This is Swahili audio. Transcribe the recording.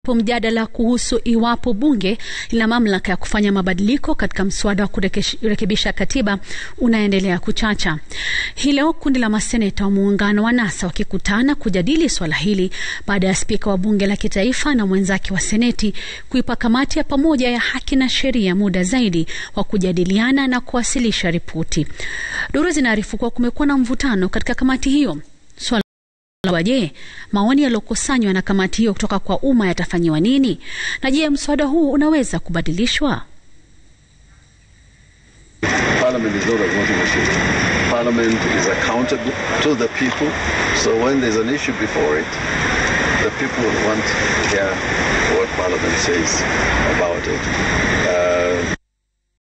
mjadala kuhusu iwapo bunge lina mamlaka ya kufanya mabadiliko katika mswada wa kurekebisha katiba unaendelea kuchacha. Hii leo kundi la maseneta wa muungano wa NASA wakikutana kujadili swala hili baada ya spika wa bunge la kitaifa na mwenzake wa seneti kuipa kamati ya pamoja ya haki na sheria muda zaidi wa kujadiliana na kuwasilisha ripoti. Duru zinaarifu kuwa kumekuwa na mvutano katika kamati hiyo. Swala Je, maoni yaliyokusanywa na kamati hiyo kutoka kwa umma yatafanyiwa nini? Na je, mswada huu unaweza kubadilishwa? Parliament is not a voting machine. Parliament is accountable to the people. So when there's an issue before it, the people want to hear what Parliament says about it. Uh,